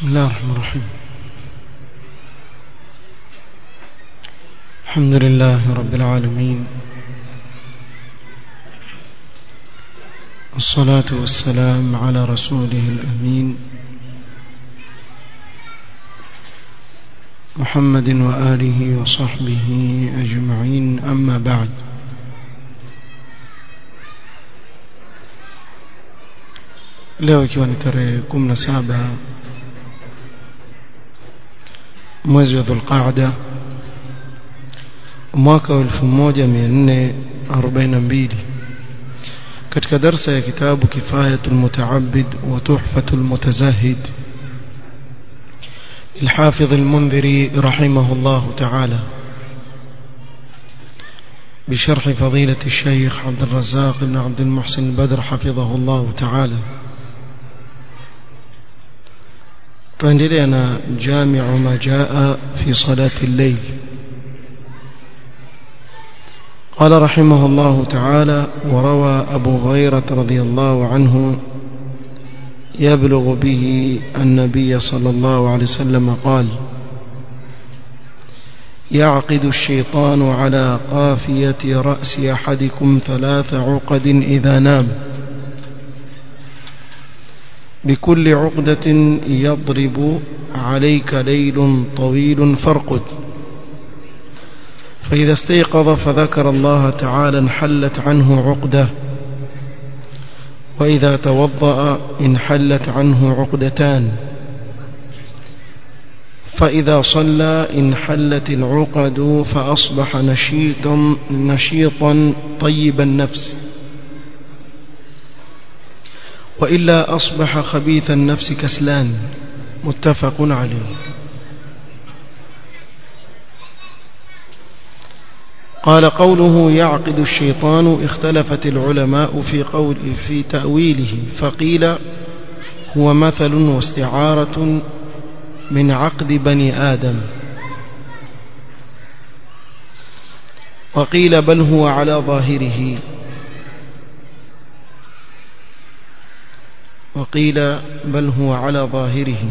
بسم الله الرحمن الرحيم الحمد لله رب العالمين والصلاة والسلام على رسوله الأمين محمد وآله وصحبه أجمعين أما بعد leo ikiwa ni tarehe 17 mwezi wa Dhulqaada mwaka wa 1442 katika darsa ya kitabu Kifayatul Mutaabbid wa Tuhfatul Mutazahid الحافظ المنذري رحمه الله تعالى بشرح فضيلة الشيخ عبد الرزاق بن عبد المحسن البدر حفظه الله تعالى tuendelea جامع ما جاء في صلاة الليل قال رحمه الله تعالى وروى أبو هريرة رضي الله عنه يبلغ به النبي صلى الله عليه وسلم قال يعقد الشيطان على قافية رأس أحدكم ثلاث عقد إذا نام بكل عقدة يضرب عليك ليل طويل فارقد فإذا استيقظ فذكر الله تعالى انحلت عنه عقدة وإذا توضأ انحلت عنه عقدتان فإذا صلى انحلت العقد فأصبح نشيطا, نشيطا طيب النفس وإلا أصبح خبيث النفس كسلان متفق عليه قال قوله يعقد الشيطان اختلفت العلماء في قول في تأويله فقيل هو مثل واستعارة من عقد بني آدم وقيل بل هو على ظاهره وقيل بل هو على ظاهره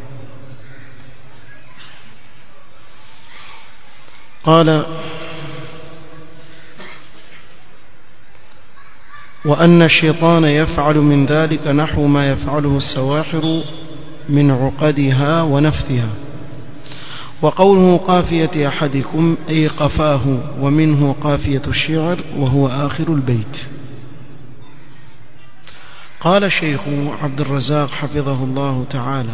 قال وأن الشيطان يفعل من ذلك نحو ما يفعله السواحر من عقدها ونفثها وقوله قافية أحدكم أي قفاه ومنه قافية الشعر وهو آخر البيت قال الشيخ عبد الرزاق حفظه الله تعالى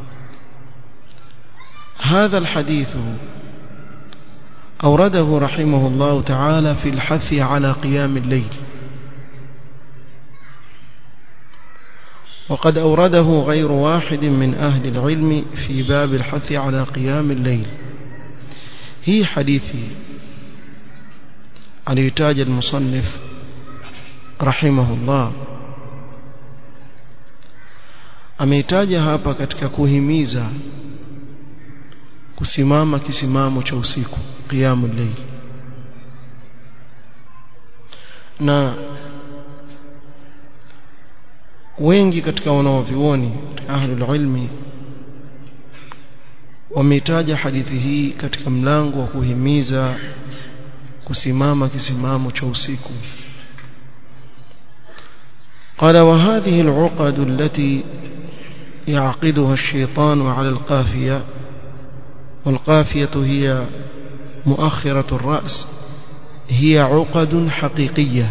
هذا الحديث أورده رحمه الله تعالى في الحث على قيام الليل وقد أورده غير واحد من أهل العلم في باب الحث على قيام الليل هي حديثي عليتاج المصنف رحمه الله ameitaja hapa katika kuhimiza kusimama kisimamo cha usiku qiyamul layl na wengi katika wanaovioni ahlul ilmi wameitaja hadithi hii katika mlango wa kuhimiza kusimama kisimamo cha usiku قال وهذه العقد التي يعقدها الشيطان على القافية والقافية هي مؤخرة الرأس هي عقد حقيقية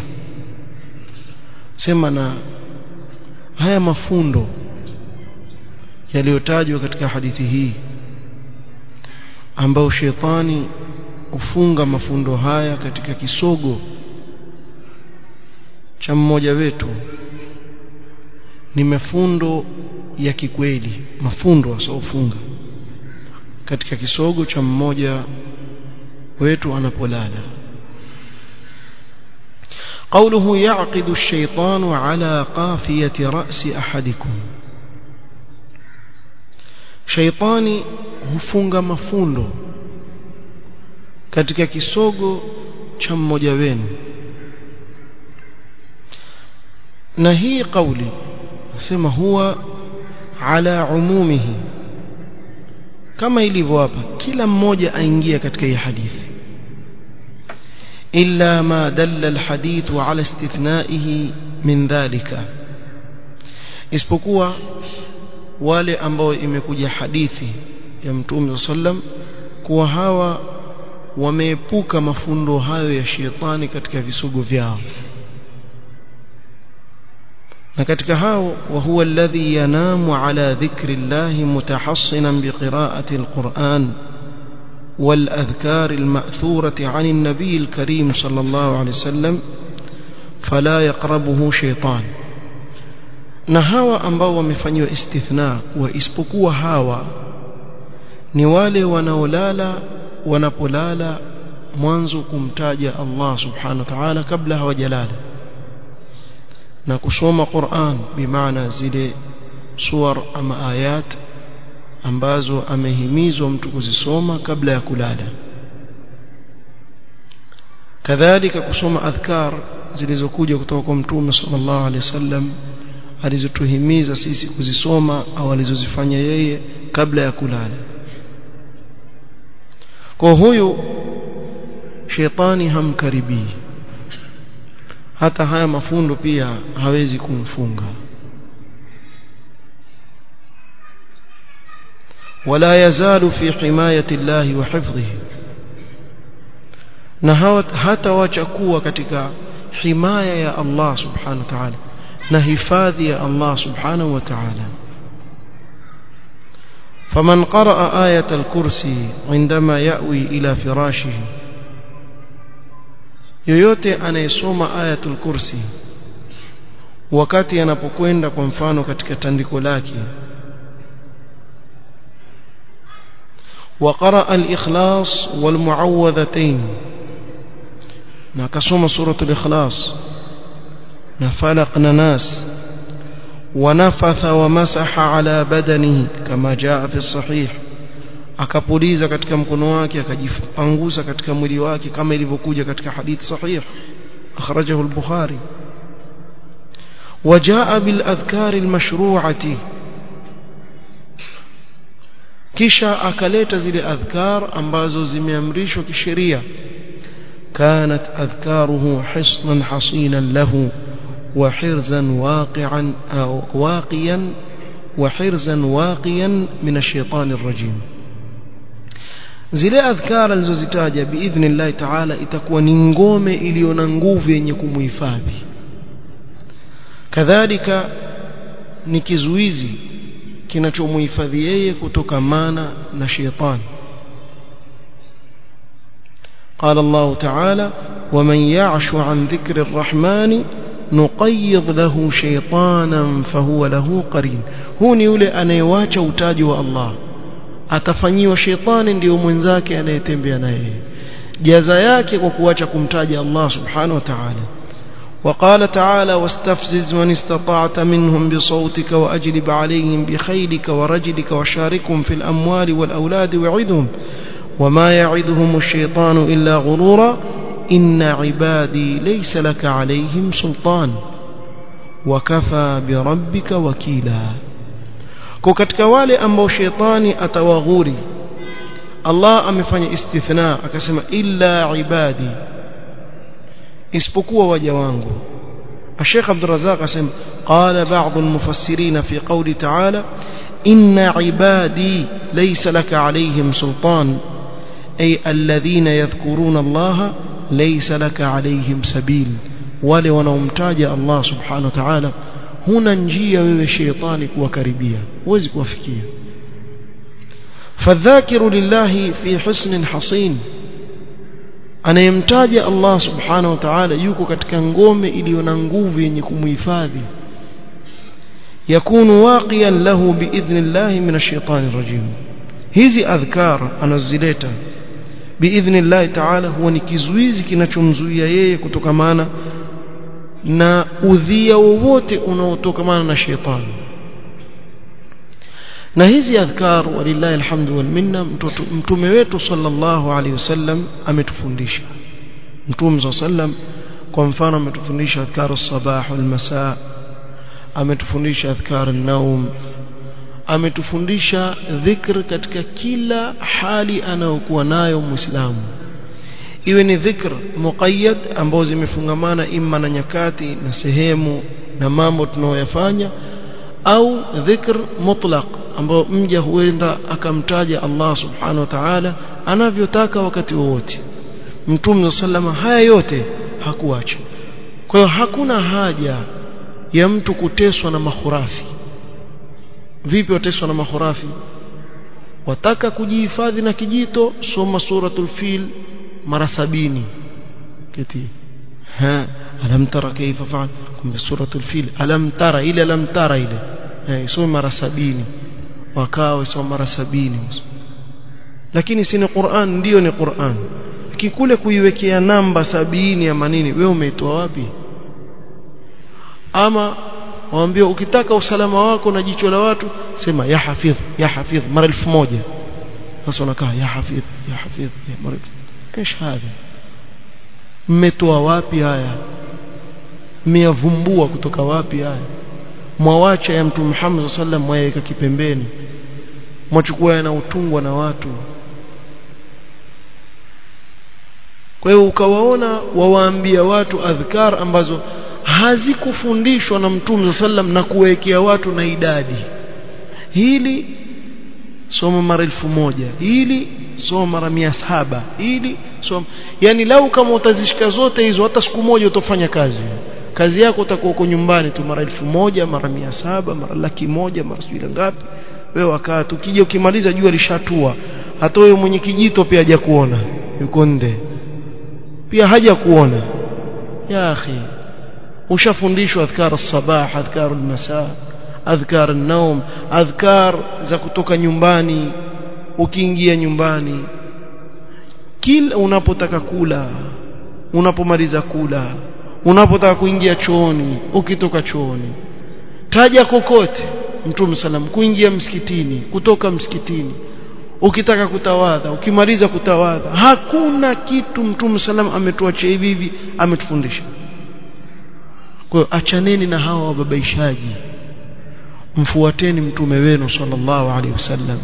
سمنا haya mafundo yaliyotajwa katika hadithi hii ambao shetani hufunga mafundo haya katika kisogo cha mmoja wetu ni mafundo ya kikweli mafundo asofunga katika kisogo cha mmoja wetu anapolala قوله يعقد الشيطان على قافية رأس أحدكم شيطاني hufunga mafundo katika kisogo cha mmoja wenu na hii kauli nasema huwa ala umumihi kama ilivyo hapa kila mmoja aingia katika hii hadithi illa ma dalla alhadith ala istithnaihi min dhalika isipokuwa wale ambao imekuja hadithi ya mtume sallam kuwa hawa wameepuka mafundo hayo ya shetani katika visugo vyao na katika hao wa huwa alladhi yanamu ala dhikri llahi mutahassinan biqira'ati alquran والأذكار المأثورة عن النبي الكريم صلى الله عليه وسلم فلا يقربه شيطان na hawa ambao wamefanyiwa istithna wa isipokuwa hawa ni wale wanaolala wanapolala mwanzo kumtaja Allah subhanahu wa ta'ala kabla hawajalala na kusoma Qur'an bimaana zile suwar ama ayat ambazo amehimizwa mtu kuzisoma kabla ya kulala kadhalika kusoma adhkar zilizokuja kutoka kwa mtume sallallahu alaihi wasallam alizotuhimiza sisi kuzisoma au alizozifanya yeye kabla ya kulala kwa huyu shetani hamkaribii hata haya mafundo pia hawezi kumfunga ولا يزال في حماية الله وحفظه na hata wacha kuwa katika himaya ya Allah subhanahu wa ta'ala na hifadhi ya Allah subhanahu wa ta'ala فمن قرأ آية الكرسي عندما يأوي إلى فراشه yoyote anayesoma ayatul kursi wakati anapokwenda kwa mfano katika tandiko lake وقرأ الإخلاص والمعوذتين نكسوم سورة الإخلاص نفلق ناس ونفث ومسح على بدنه كما جاء في الصحيح akapuliza katika mkono wake akajipanguza katika mwili wake kama ilivyokuja katika hadithi sahih akhrajahu al-bukhari وجاء بالاذكار المشروعه kisha akaleta zile adhkar ambazo zimeamrishwa kisheria كانت أذكاره حصنا حصينا له وحرزا واقعا أو واقيا وحرزا واقيا من الشيطان الرجيم zile adhkar alizozitaja biidhnillahi taala itakuwa ni ngome iliyo na nguvu yenye kumhifadhi kadhalika ni kizuizi kinachomhifadhi yeye kutokamana na shetani قال الله تعالى ومن يعش عن ذكر الرحمن نقيض له شيطانا فهو له قرين هو ni yule anayewacha utaji wa Allah atafanyiwa shetani ndio mwenzake anayetembea naye jaza yake kwa kuacha kumtaja Allah subhanahu wa ta'ala وقال تعالى واستفزز من استطعت منهم بصوتك وأجلب عليهم بخيلك ورجلك وشاركهم في الأموال والأولاد وعدهم وما يعدهم الشيطان إلا غرورا إن عبادي ليس لك عليهم سلطان وكفى بربك وكيلا katika wale ambao shetani atawaghuri Allah amefanya istithna akasema illa ibadi isipokuwa waja wangu الشيخ عبد الرزاق اسم قال بعض المفسرين في قول تعالى إن عبادي ليس لك عليهم سلطان أي الذين يذكرون الله ليس لك عليهم سبيل wale wanaomtaja Allah subhanahu wa ta'ala huna njia wewe sheitani kuwakaribia huwezi kuwafikia fadhakiru lillahi fi husnin hasin anayemtaja Allah subhanahu wa ta'ala yuko katika ngome iliyo na nguvu yenye kumhifadhi yakunu waqiyan lahu biidhnillahi minash shaitani rajim hizi adhkar anazileta biidhnillahi ta'ala huwa ni kizuizi kinachomzuia yeye kutokamana na udhia wowote unaotokamana na shetani na hizi adhkar walillahi alhamdu wal minna mtume wetu sallallahu alaihi wasallam ametufundisha mtume sallam kwa mfano ametufundisha adhkar as-sabah wal masaa ametufundisha adhkar an-naum ametufundisha dhikr katika kila hali anayokuwa nayo muislamu iwe ni dhikr muqayyad ambao zimefungamana imma na nyakati na sehemu na mambo tunayoyafanya au dhikr mutlaq ambao mja huenda akamtaja Allah subhanahu wa ta'ala anavyotaka wakati wowote mtume sallama haya yote hakuacha kwa hiyo hakuna haja ya mtu kuteswa na mahurafi vipi wateswa na mahurafi wataka kujihifadhi na kijito soma suratul fil mara sabini kiti ha alam tara kaifa fa'al kumbe suratul fil alam tara ile alam tara ile eh soma mara sabini wakawa soma mara sabini lakini si ni Qur'an ndio ni Qur'an kikule kuiwekea namba sabini ya manini wewe umeitoa wapi ama waambie ukitaka usalama wako na jicho la watu sema ya hafidh ya hafidh mara elfu moja sasa unakaa ya hafidh ya hafidh ya mara ايش هذا mmetoa wapi haya mmeyavumbua kutoka wapi haya mwawacha ya mtume Muhammad sallam mwaweka kipembeni mwachukua yanaotungwa na watu kwa hiyo ukawaona wawaambia watu adhkar ambazo hazikufundishwa na mtume sallam na kuwekea watu na idadi hili soma mara elfu moja hili soma mara mia saba hili soma yani lau kama utazishika zote hizo hata siku moja utafanya kazi kazi yako utakuwa uko nyumbani tu mara elfu moja mara mia saba mara laki moja mara sijui ngapi wewe wakaa tukija ukimaliza jua lishatua hata huyo mwenye kijito pia haja kuona yuko nde pia haja kuona ya akhi ushafundishwa adhkar as-sabah adhkar al-masa adhkar an-nawm adhkar za kutoka nyumbani ukiingia nyumbani kila unapotaka kula unapomaliza kula unapotaka kuingia chooni ukitoka chooni taja kokote mtume salam kuingia msikitini kutoka msikitini ukitaka kutawadha ukimaliza kutawadha hakuna kitu mtume salam ametuacha hivi hivi ametufundisha kwa hiyo achaneni na hawa wababaishaji mfuateni mtume wenu sallallahu alaihi wasallam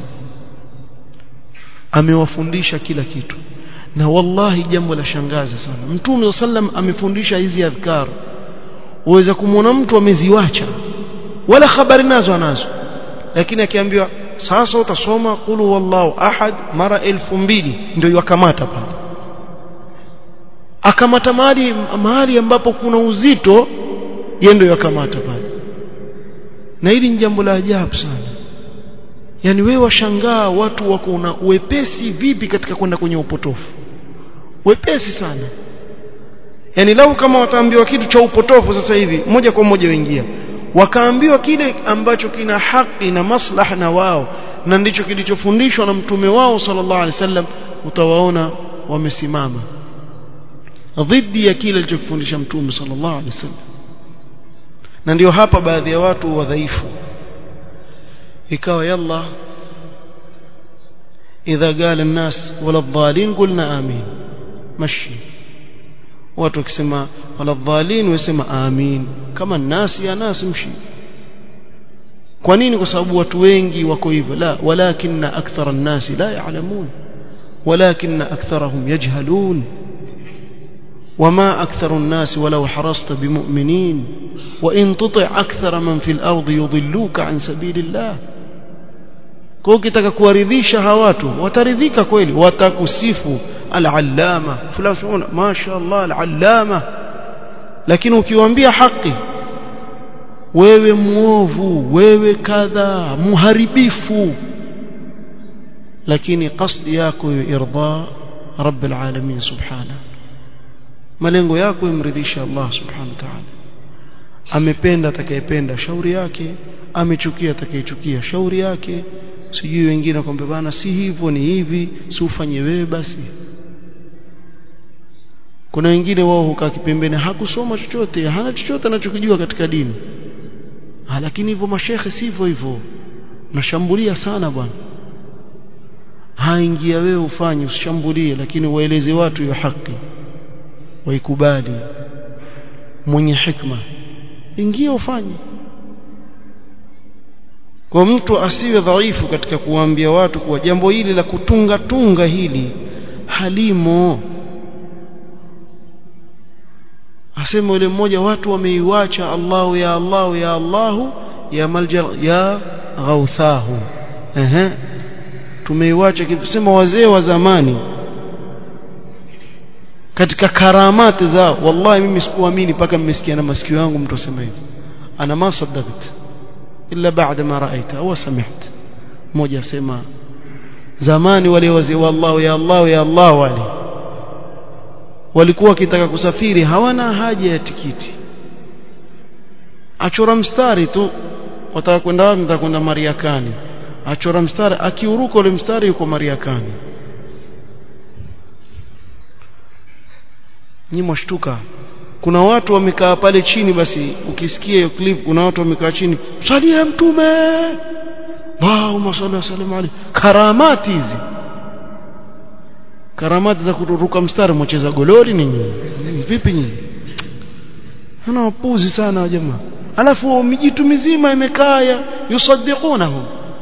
amewafundisha kila kitu na wallahi jambo la shangaza sana mtume sallam amefundisha hizi adhkar uweza kumwona mtu ameziwacha wala habari nazo anazo lakini akiambiwa sasa utasoma qulu wallahu ahad mara elfu mbili ndio yakamata pale akamata mahali mahali ambapo kuna uzito yeye ndio yakamata pale na hili ni jambo la ajabu sana yani wewe washangaa watu wako na wepesi vipi katika kwenda kwenye upotofu wepesi sana yani lau kama wataambiwa kitu cha upotofu sasa hivi moja kwa moja waingia wakaambiwa kile ambacho kina haki na maslaha na wao na ndicho kilichofundishwa na mtume wao sallallahu alaihi wasallam utawaona wamesimama dhidi ya kile alichokufundisha mtume sallallahu alaihi wasallam na ndio hapa baadhi ya watu wadhaifu ikawa yalla idha qala an-nas wala dhalin qulna amin mashi watu wakisema wala dhalin wasema amin kama nasi ya nasi mshi kwa nini kwa sababu watu wengi wako hivyo la walakinna akthara an-nasi la ya'lamun walakinna aktharahum yajhalun وما أكثر الناس ولو حرصت بمؤمنين وإن تطع أكثر من في الأرض يضلوك عن سبيل الله kwa ukitaka kuwaridhisha hawa watu wataridhika kweli watakusifu al-allama fulani mashaallah al-allama lakini ukiwaambia haki wewe muovu wewe kadha muharibifu lakini qasdi yako irda rabb al-alamin subhanahu malengo yako imridhisha Allah subhanahu wa ta'ala amependa atakayependa shauri yake amechukia atakayechukia shauri yake sijui wengine kwamba bana si hivyo ni hivi si ufanye wewe basi kuna wengine wao hukaa kipembeni hakusoma chochote hana chochote anachokijua katika dini ha, lakini hivyo mashekhe sivyo hivyo nashambulia sana bwana haingia wewe ufanye usishambulie lakini waeleze watu hiyo haki waikubali mwenye hikma ingia ufanye kwa mtu asiwe dhaifu katika kuwaambia watu kuwa jambo hili la kutunga tunga hili halimo asema yule mmoja watu wameiwacha Allahu ya Allahu ya Allahu ya malja ya ghauthahu ehe tumeiwacha kisema wazee wa zamani katika karamati zao wallahi mimi sikuamini mpaka mmesikia na masikio yangu mtu asema hivi ana ma saddaqt illa baada ma raaita au sami'at mmoja asema zamani wale wazee wa Allah ya Allah ya Allah wale walikuwa wakitaka kusafiri hawana haja ya tikiti achora mstari tu wataka kwenda wapi nataka kwenda Mariakani achora mstari akiuruka ule mstari yuko Mariakani nyi mwashtuka kuna watu wamekaa pale chini basi ukisikia hiyo clip kuna watu wamekaa chini salia mtume Allahumma salli wa sallim alayhi karamati hizi karamati za kuruka mstari mwacheza golori nini vipi nyinyi ana wapuzi sana jamaa alafu mijitu mizima imekaa yusaddiqunahu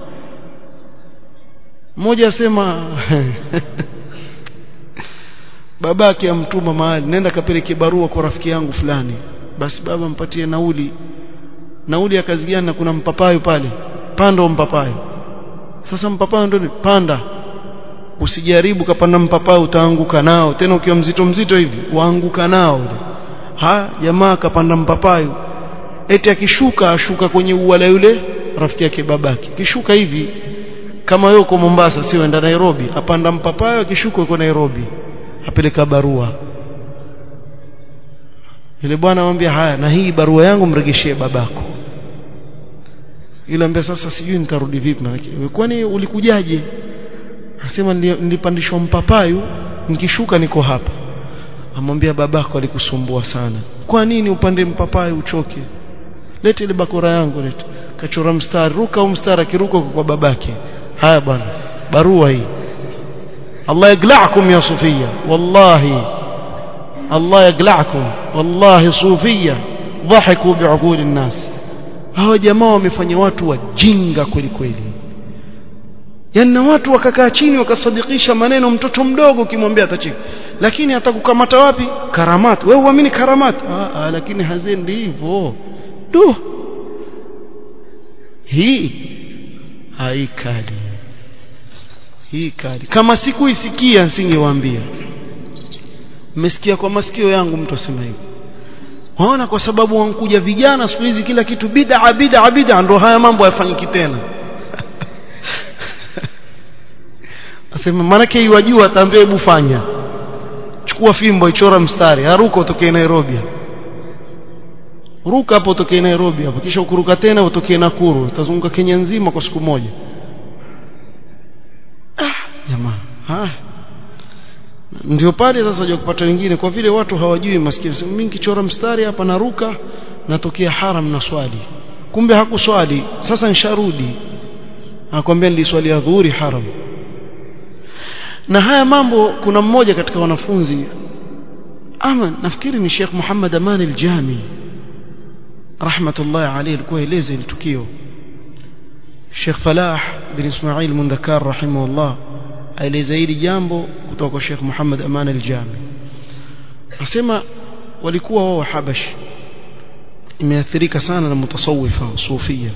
mmoja asema babake amtuma mahali nenda kapeleke barua kwa rafiki yangu fulani basi baba mpatie nauli nauli ya kazi gani na kuna mpapayo pale panda mpapayo sasa mpapayo ndio panda usijaribu kapanda mpapayo utaanguka nao tena ukiwa mzito mzito hivi waanguka nao ha jamaa kapanda mpapayo eti akishuka ashuka kwenye ua la yule rafiki yake babake kishuka hivi kama wewe uko Mombasa sio enda Nairobi apanda mpapayo akishuka uko Nairobi apeleka barua yule bwana anamwambia haya na hii barua yangu mregeshee babako yule ambia sasa sijui nitarudi vipi maana kwani ulikujaje anasema nilipandishwa mpapayu nikishuka niko hapa amwambia babako alikusumbua sana kwa nini upande mpapayu uchoke lete ile bakora yangu lete kachora mstari ruka au mstari akiruka kwa babake haya bwana barua hii Allah yagla'akum ya sufia wallahi Allah yagla'akum wallahi sufia dhahiku bi'uquli an-nas hawa jamaa wamefanya watu wajinga kweli kweli yana watu wakakaa chini wakasadikisha maneno mtoto mdogo ukimwambia atacheka lakini atakukamata wapi karamati wewe uamini karamati ah, lakini hazendi hivyo tu hii haikali hii kali kama sikuisikia nisingewaambia mmesikia kwa masikio yangu mtu asema hivi waona kwa sababu wankuja vijana siku hizi kila kitu bid'a bid'a bid'a ndo haya mambo hayafanyiki tena asema manake iwajua ataambia hebu fanya chukua fimbo ichora mstari haruka utokee Nairobi ruka hapo utokee Nairobi hapo kisha ukuruka tena utokee Nakuru utazunguka Kenya nzima kwa siku moja ah jamaa ah ndio pale sasa waje kupata wengine kwa vile watu hawajui maskini sema mimi kichora mstari hapa naruka natokea haram na swali kumbe hakuswali sasa nisharudi akwambia niliswali adhuhuri haram na haya mambo kuna mmoja katika wanafunzi ama nafikiri ni Sheikh Muhammad Aman al-Jami rahmatullahi alayhi alikuwa eleza ile tukio Sheikh Falah bin Ismail Mundakar rahimahullah aeleza hili jambo kutoka kwa Sheikh Muhammad Aman al-Jami asema walikuwa wao Habash imeathirika sana na mutasawifa sufia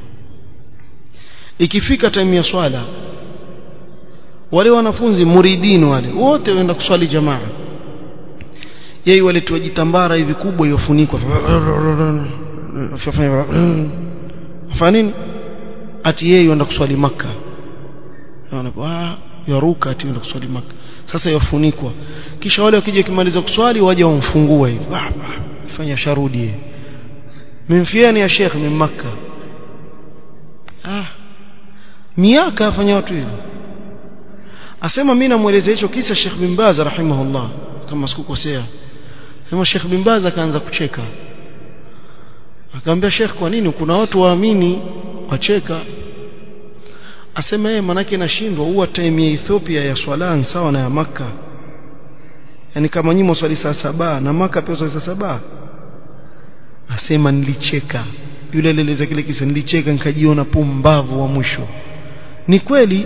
ikifika time ya swala wale wanafunzi muridin wale wote waenda kuswali jamaa yeye wale tuwajitambara hivi kubwa yofunikwa afanya nini ati yeye yenda kuswali maka ah yaruka ati yenda kuswali maka sasa yafunikwa kisha wale wakija kimaliza kuswali waje wamfungue hivi fanya sharudi mimfiani ya sheikh min makka ah miaka afanya watu hivyo asema mimi namueleza hicho kisa Sheikh bin Baz rahimahullah kama sikukosea sema Sheikh bin Baz akaanza kucheka akamwambia Sheikh kwa nini kuna watu waamini wacheka asema yeye manake nashindwa huwa time ya Ethiopia ya swala sawa na ya maka yani kama nyimo swali saa saba na maka pia swali saa saba asema nilicheka yule alieleza kile kisa nilicheka nikajiona pumbavu wa mwisho ni kweli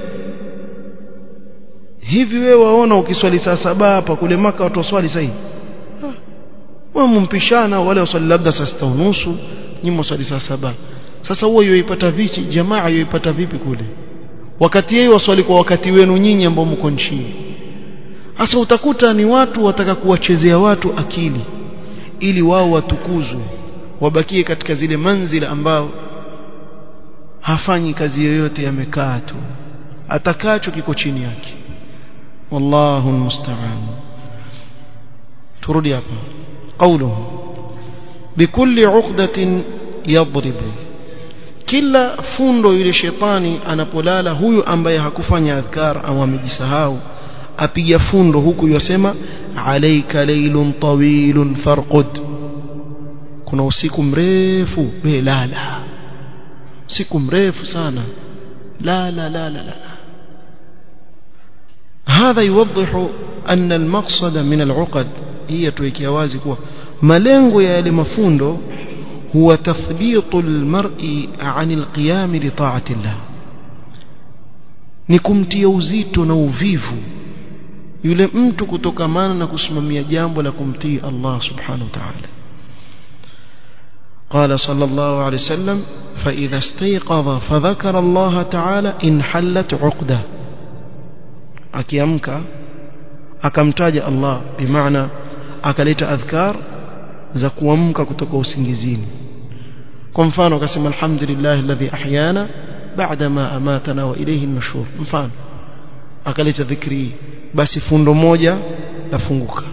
hivi wewe waona ukiswali saa saba hapa kule maka watu waswali sahi wamumpishana wale waswali labda saa sita unusu nyinyi waswali saa saba sasa huo yoipata vipi jamaa yoipata vipi kule wakati yeye waswali kwa wakati wenu nyinyi ambao mko nchini sasa utakuta ni watu wataka kuwachezea watu akili ili wao watukuzwe wabakie katika zile manzila ambao hafanyi kazi yoyote yamekaa tu atakacho kiko chini yake wallahu almusta'an turudi hapa qawluhu bikulli 'uqdatin yadribu kila fundo yule shetani anapolala huyu ambaye hakufanya adhkar au amejisahau apiga fundo huku yosema alayka laylun tawilun farqud kuna usiku mrefu we lala usiku mrefu sana لا لا لا لا لا هذا يوضح أن المقصد من العقد هي تويكي wazi kuwa malengo ya yale mafundo huwa tathbitu almar'i 'an alqiyam li ta'ati Allah ni kumtia uzito na uvivu yule mtu kutokamana na kusimamia jambo la kumtii Allah subhanahu wa ta'ala قال صلى الله عليه وسلم فإذا استيقظ فذكر الله تعالى انحلت عقده akiamka akamtaja Allah bimaana akaleta adhkar za kuamka kutoka usingizini kwa mfano akasema alhamdulillah alladhi ahyana ba'da ma amatana wa ilayhi an-nushur mfano akaleta dhikri basi fundo moja lafunguka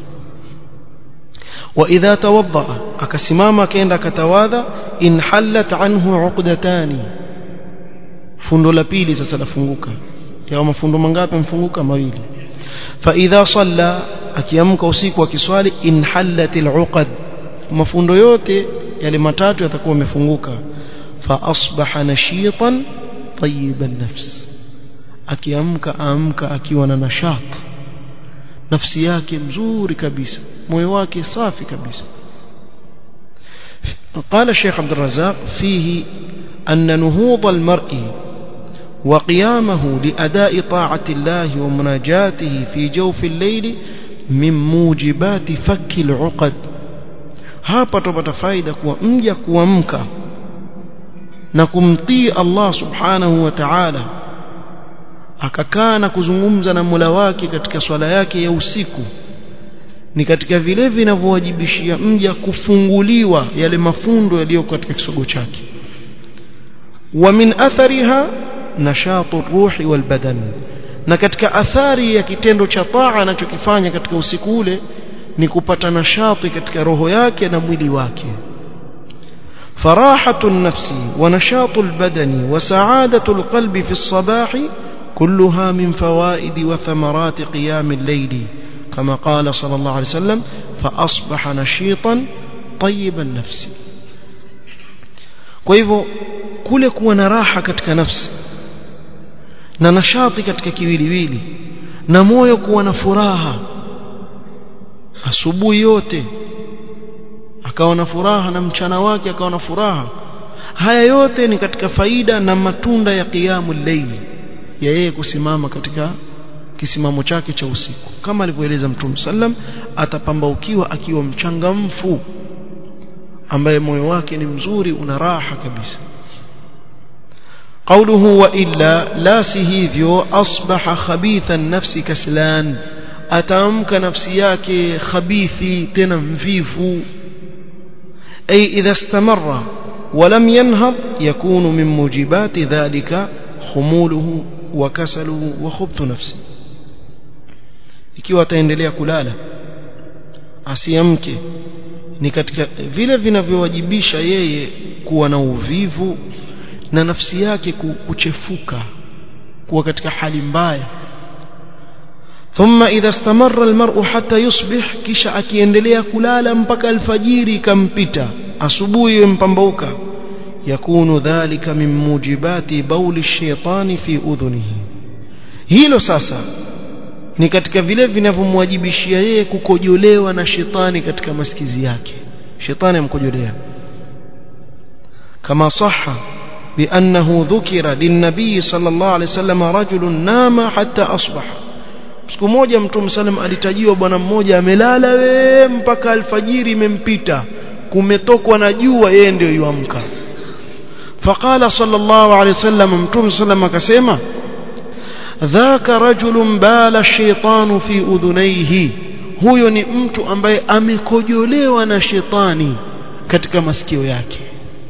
واذا توضا akasimama akaenda akatawadha in hallat anhu uqdatani fundo la pili sasa lafunguka yao mafundo mangapi mfunguka mawili fa idha salla akiamka usiku akiswali in hallatil uqad mafundo yote yale matatu yatakuwa yamefunguka fa asbaha nashitan tayyiban nafs akiamka amka akiwa na nashat nafsi yake mzuri kabisa moyo wake safi kabisa قال الشيخ عبد الرزاق فيه أن نهوض المرء وقيامه لأداء طاعة الله ومناجاته في جوف الليل من موجبات فك العقد hapa tupata faida kuwa mja kuamka na kumtii Allah subhanahu wa ta'ala akakaa na kuzungumza na Mola wake katika swala yake ya usiku ni katika vile vinavyowajibishia mja kufunguliwa yale mafundo yaliyo katika kisogo chake wa min athariha nashatu ruhi wal badan na katika athari ya kitendo cha taa anachokifanya katika usiku ule ni kupata nashati katika roho yake na mwili wake فراحة النفس ونشاط البدن وسعادة القلب في الصباح كلها من فوائد وثمرات قيام الليل كما قال صلى الله عليه وسلم فأصبح نشيطا طيب النفس kwa hivyo kule kuwa na raha katika nafsi na nashati katika kiwiliwili na moyo kuwa na furaha asubuhi yote akawa na furaha na mchana wake akawa na furaha haya yote ni katika faida na matunda ya qiyamul layl ya yeye kusimama katika kisimamo chake cha usiku kama alivyoeleza Mtume sallam atapambaukiwa akiwa mchangamfu ambaye moyo wake ni mzuri una raha kabisa قوله وإلا لا سهيفيو أصبح خبيث النفس كسلان أتامك نفسياك خبيثي تنمفيف أي إذا استمر ولم ينهض يكون من موجبات ذلك خموله وكسله وخبث نفسه ikiwa ataendelea kulala asiamke ni katika vile vinavyowajibisha yeye kuwa na uvivu na nafsi yake kuchefuka kuwa katika hali mbaya ثم إذا استمر المرء حتى يصبح kisha akiendelea kulala mpaka alfajiri kampita asubuhi mpambauka yakunu dhalika min mujibati bauli shaitani fi udhunihi hilo sasa ni katika vile vinavyomwajibishia yeye kukojolewa na shetani katika masikizi yake shetani amkojolea كما صح بأنه ذكر للنبي صلى الله عليه وسلم رجل نام حتى أصبح siku moja mtume salam alitajiwa bwana mmoja amelala we mpaka alfajiri imempita kumetokwa na jua yeye ndio yuamka faqala sallallahu alayhi wasallam mtume salam akasema dhaka rajulun bala shaytanu fi udhunayhi huyo ni mtu ambaye amekojolewa na shetani katika masikio yake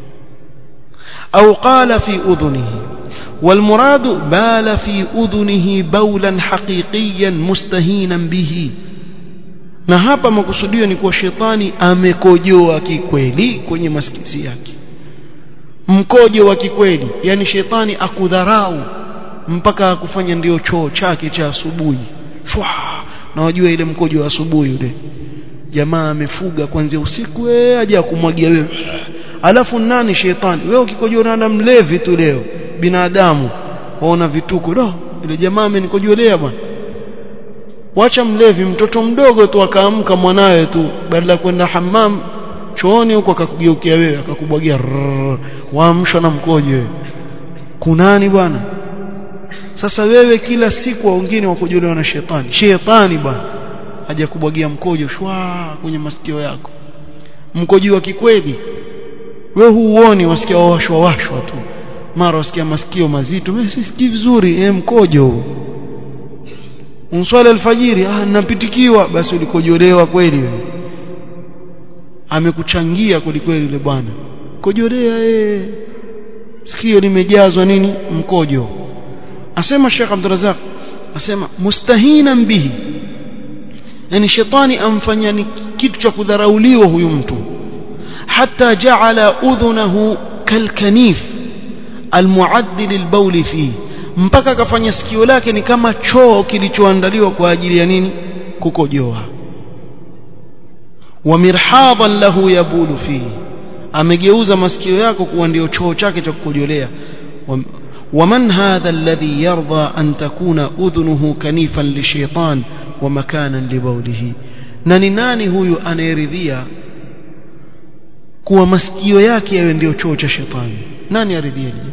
au qala fi udhunihi والمراد بال في أذنه بولا حقيقيا مستهينا به na hapa makusudio ni kuwa shetani amekojoa kikweli kwenye masikisi yake mkojo wa kikweli yani shetani akudharau mpaka akufanya ndio choo chake cha asubuhi shwa na wajua ile mkojo wa asubuhi yule jamaa amefuga kuanzia usiku wewe aje akumwagia wewe alafu nani shetani wewe ukikojoa na mlevi tu leo binadamu waona vituko do ile jamaa amenikojolea bwana wacha mlevi mtoto mdogo tu akaamka mwanawe tu badala kwenda hammam chooni huko akakugeukia wewe akakubwagia waamshwa na mkojo wewe kunani bwana sasa wewe kila siku wengine wakojolewa na shetani shetani bwana aje kubwagia mkojo shwa kwenye masikio yako mkojo wa kikweli wewe huuoni wasikia washwa washwa tu mara wasikia masikio mazito mimi sisikii vizuri eh mkojo unswali alfajiri ah napitikiwa basi ulikojolewa kweli wewe amekuchangia kweli yule bwana kojolea eh sikio limejazwa nini mkojo asema Sheikh Abdurrazak asema mustahina bihi yani shetani amfanya ni kitu cha kudharauliwa huyu mtu hata jaala udhunahu kalkanif almuaddil albawl fi mpaka akafanya sikio lake ni kama choo kilichoandaliwa kwa ajili ya nini kukojoa wa mirhadan lahu yabulu fi amegeuza masikio yako kuwa ndio choo chake cha kukojolea ومن هذا الذي يرضى أن تكون أذنه كنيفا للشيطان ومكانا لبوله nani nani huyu anayeridhia kuwa masikio yake yawe ndio choo cha shetani nani aridhia hili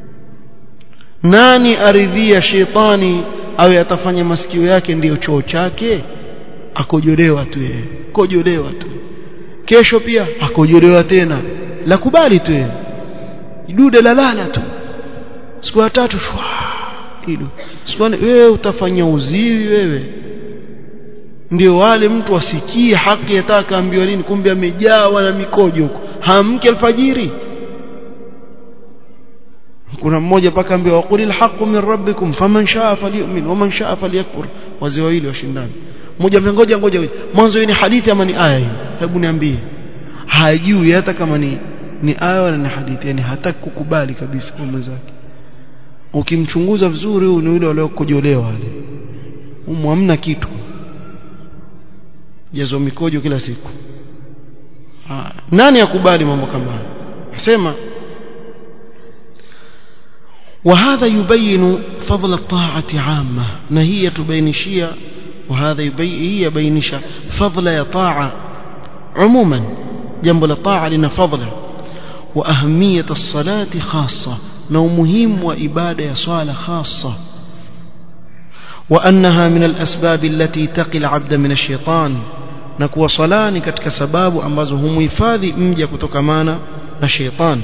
nani aridhia shetani awe atafanya masikio yake ndiyo choo chake akojolewa tu yeye kojolewa tu kesho pia akojolewa tena la kubali tu yeye dude la lala tu siku ya tatu shwa hilo siku wewe utafanya uziwi wewe ndio wale mtu asikie haki yataka ambiwa nini kumbe amejawa na mikojo huko hamke alfajiri kuna mmoja paka ambiwa waqul alhaqu min rabbikum faman shaa falyu'min waman shaa falyakfur wazee wawili washindani mmoja ngoja ngoja mwanzo ni hadithi ama ni aya hii hebu niambie hajui hata kama ni ni aya wala ni hadithi yani hataki kukubali kabisa kwa mwenzake ukimchunguza vizuri huyu ni yule waliokojolewa wale humu hamna kitu jazo mikojo kila siku ha. nani akubali mambo kama haya asema وهذا يبين فضل الطاعة عامة نهي تبينشيا وهذا يبين هي بينشا فضل طاعة عموما جنب الطاعة لنا فضل وأهمية الصلاة خاصة نو مهم وإبادة صالة خاصة وأنها من الأسباب التي تقي العبد من الشيطان نكو صلاة كتك سباب أمازه مفاذي مجا كتكمانا الشيطان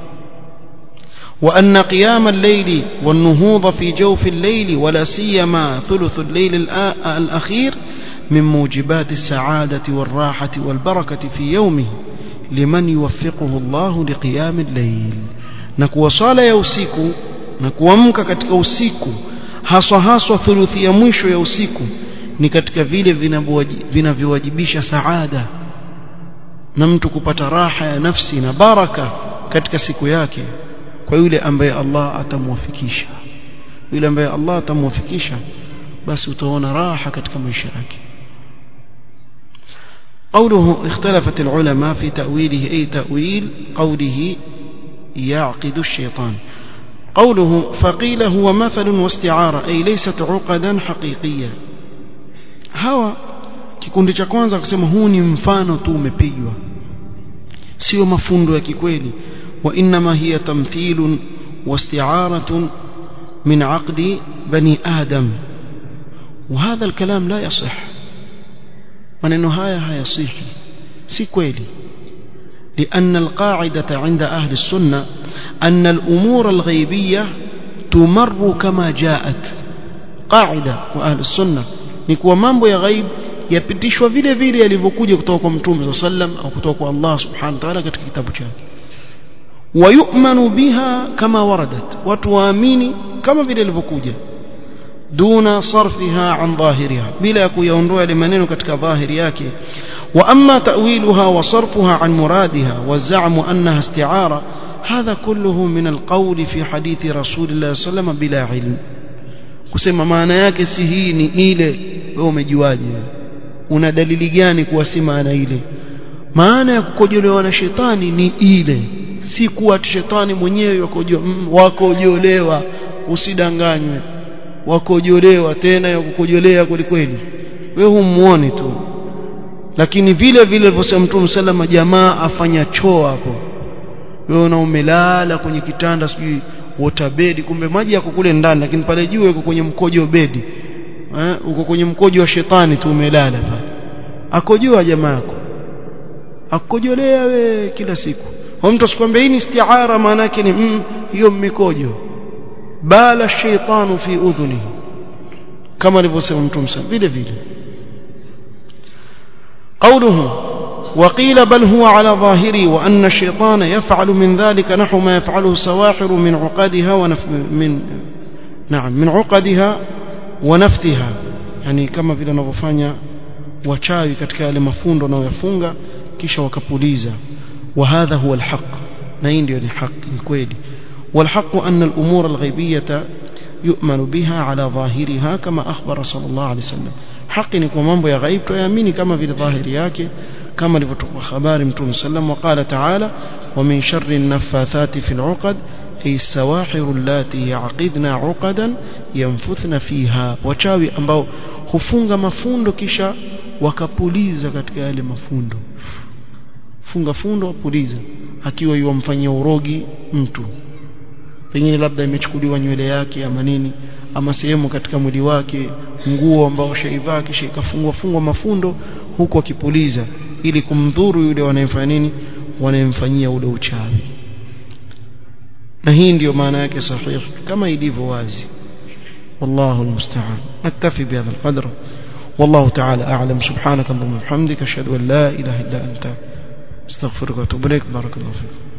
وأن قيام الليل والنهوض في جوف الليل ولا سيما ثلث الليل الأخير من موجبات السعادة والراحة والبركة في يومه لمن يوفقه الله لقيام الليل نكو صلاة يوسيكو نكو أمك كتك usiku haswa haswa thuluthi ya mwisho ya usiku ni katika vile vinavyowajibisha saada na mtu kupata raha ya nafsi na baraka katika siku yake kwa yule ambaye Allah atamwafikisha yule ambaye Allah atamwafikisha basi utaona raha katika maisha yake قوله اختلفت العلماء في تأويله أي تأويل قوله يعقد الشيطان قوله فقيل هو مثل واستعارة أي ليست عقدا حقيقية هوا kikundi cha kwanza kusema huu ni mfano tu umepigwa sio mafundo ya kikweli وإنما هي تمثيل واستعارة من عقد بني آدم وهذا الكلام لا يصح maneno haya hayasihi si kweli لأن القاعدة عند أهل السنة أن الأمور الغيبية تمر كما جاءت قاعدة وأهل السنة نكوى mambo ya ghaib yapitishwa vile vile yalivyokuja kutoka kwa mtume صلى الله عليه وسلم au kutoka kwa Allah subhanahu wa ta'ala katika kitabu chake ويؤمن بها كما وردت watu waamini kama vile ilivyokuja دون صرفها عن ظاهرها بلا كيونdoa ile maneno katika dhahiri yake واما تاويلها وصرفها عن مرادها والزعم انها استعاره هذا كله من القول في حديث رسول الله صلى الله عليه وسلم بلا علم kusema maana yake si hii ni ile wewe umejuaje una dalili gani kuwa si maana ile maana ya kukojolewa na shetani ni ile si kuwa shetani mwenyewe wakojo mm, wakojolewa usidanganywe wakojolewa tena ya kukojolea kwelikweli wewe humuoni tu lakini vile vile alivyosema Mtume salama jamaa afanya choo hapo wewe na umelala kwenye kitanda sijui water bed kumbe maji yako kule ndani lakini pale juu uko kwenye mkojo bedi eh uko kwenye mkojo wa shetani tu umelala pale akojoa jamaa yako akojolea we kila siku kwa mtu asikwambia hii ni istiara maana yake ni mm, hiyo mikojo bala shaitanu fi udhunihi kama alivyosema mtume sana vile vile قوله وقيل بل هو على ظاهره وأن الشيطان يفعل من ذلك نحو ما يفعله السواحر من عقدها ونف من نعم من عقدها ونفتها يعني كما vile wanavyofanya wachawi katika yale mafundo wanayoyafunga kisha wakapuliza وهذا هو الحق na hii ndio ni haki ni kweli والحق أن الأمور الغيبية يؤمن بها على ظاهرها كما أخبر صلى الله عليه وسلم حق ni kwa mambo ya ghaib tuamini kama vile dhahiri yake kama ilivyotoka habari mtume sallam وقال تعالى ومن شر النفاثات في العقد أي السواحر اللاتي يعقدن عقدا ينفثن فيها wachawi ambao hufunga mafundo kisha wakapuliza katika yale mafundo funga fundo apuliza akiwa yuwamfanyia urogi mtu pengine labda imechukuliwa nywele yake ama nini ama sehemu katika mwili wake nguo ambao shaivaa kisha ikafungwa fungwa mafundo huku akipuliza ili kumdhuru yule wanayemfanya nini wanayemfanyia ule uchawi na hii ndiyo maana yake sahihi kama ilivyo wazi والله المستعان نكتفي بهذا القدر والله تعالى أعلم سبحانك اللهم وبحمدك أشهد أن لا إله إلا أنت استغفرك واتوب إليك بارك الله فيك